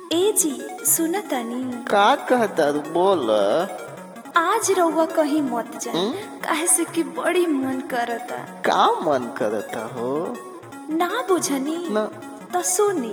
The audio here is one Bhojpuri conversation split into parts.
ए जी सुन तनी का कहता तू बोल आज रउआ कहीं मत जाए काहे से कि बड़ी मन करता का मन करता हो ना बुझनी ना तो सुनी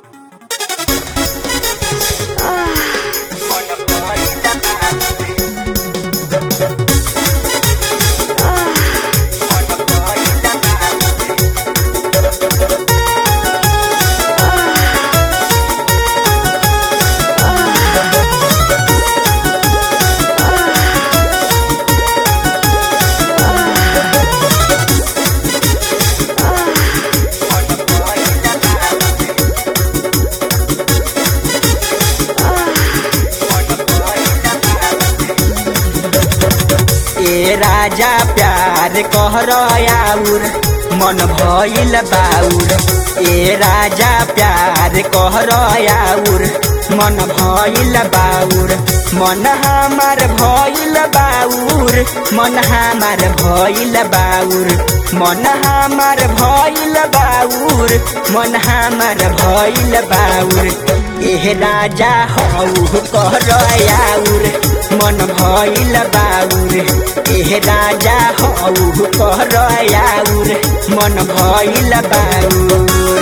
ए राजा प्यार कहरयाउर मन भइल बाउर ए राजा प्यार कहरयाउर मन भइल बाउर मन हमार भइल बाउर मन हमार भइल बाउर मन हमार भइल बाउर मन हमार भइल बाउर एह राजा हौ कहरयाउर मन भइल बाउर एह राजा हौ कहरयाउर मन भइल बाउर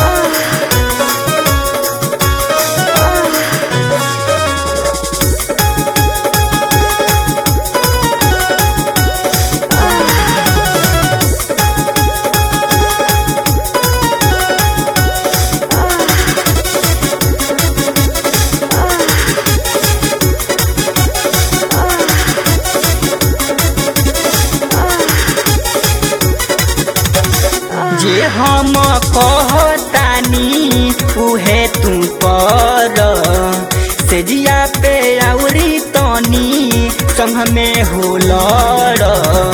जे हम कहतानी उहे तू कर सेजिया पे औरी तनी संग में हो लड़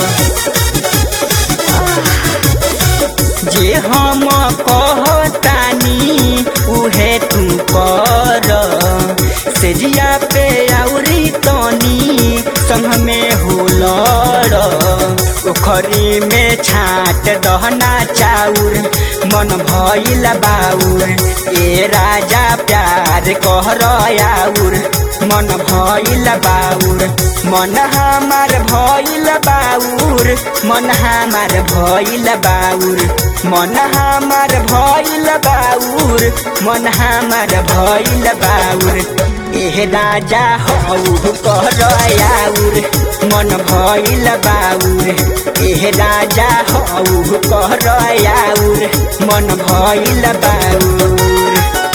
जे हम कहतानी उहे तू कर सेजिया पे औरी तनी संग में हो लड़ पोखरी में छाट दहना चाउर मन भइल बाउर ए राजा प्यार कहरयाउर मन भइल बाउर मन हमार भइल बाउर मन हमार भइल बाउर मन हमार भइल बाउर मन हमार भइल बाउर एह राजा हौ कहरयाउर मन भइल बाउर एह राजा हौ कहरयाउर मन भइल बाउर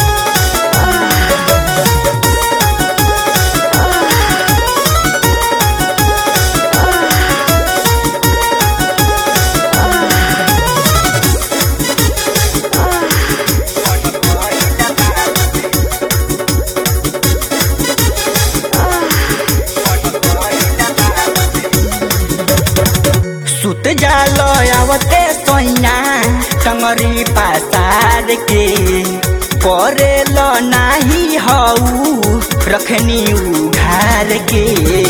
सुत जाल आवते सोइया टंगरी पासार के करेल नाही हऊ रखनी उघार के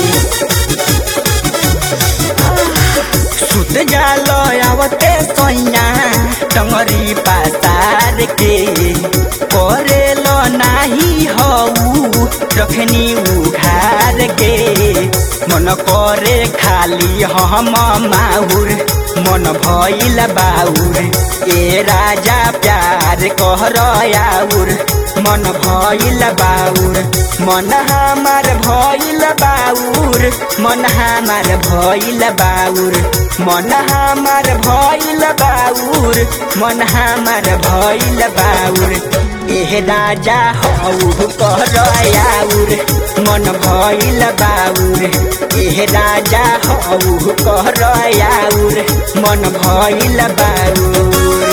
सुत जाल आवते सोइया टंगरी पासार के करेल नाही हऊ रखनी उघार के मन करे खाली हम माहुर मन भइल बाउर ए राजा प्यार कहरयाउर मन भइल बाउर मन हमार भइल बाउर मन हमार भइल बाउर मन हमार भइल बाउर मन हमार भइल बाउर एह राजा हौ कहरयाउर मन भइल बाउर एह राजा हौ कहरयाउर मन भइल बाउर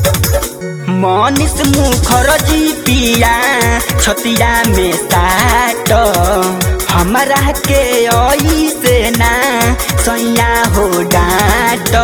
मनिस मुखर जी पिया छतिया में सा हमरा के ओई से ना सैया हो डाट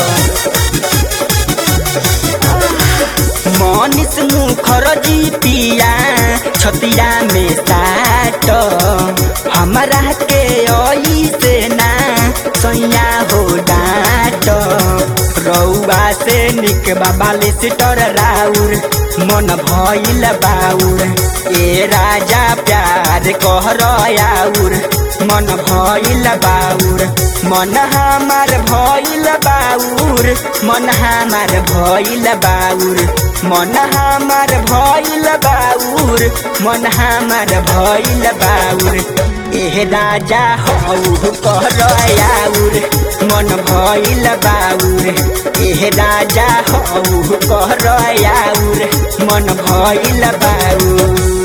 मनीष मुखर्जी पिया छतिया में साट हमरा के ओई से ना सैया हो डाट रउआ से निक बाबा लिस्टर राउर मन भइल बाउर ए राजा प्यार कहर आउर मन भइल बाउर मन हमार भइल बाउर मन हमार भइल बाउर मन हमार भइल बाउर मन हमार भइल बाउर एह राजा हौ कहर आउर मन भइल बाउर एह राजा हौ कहर आउर मन भइल बाउर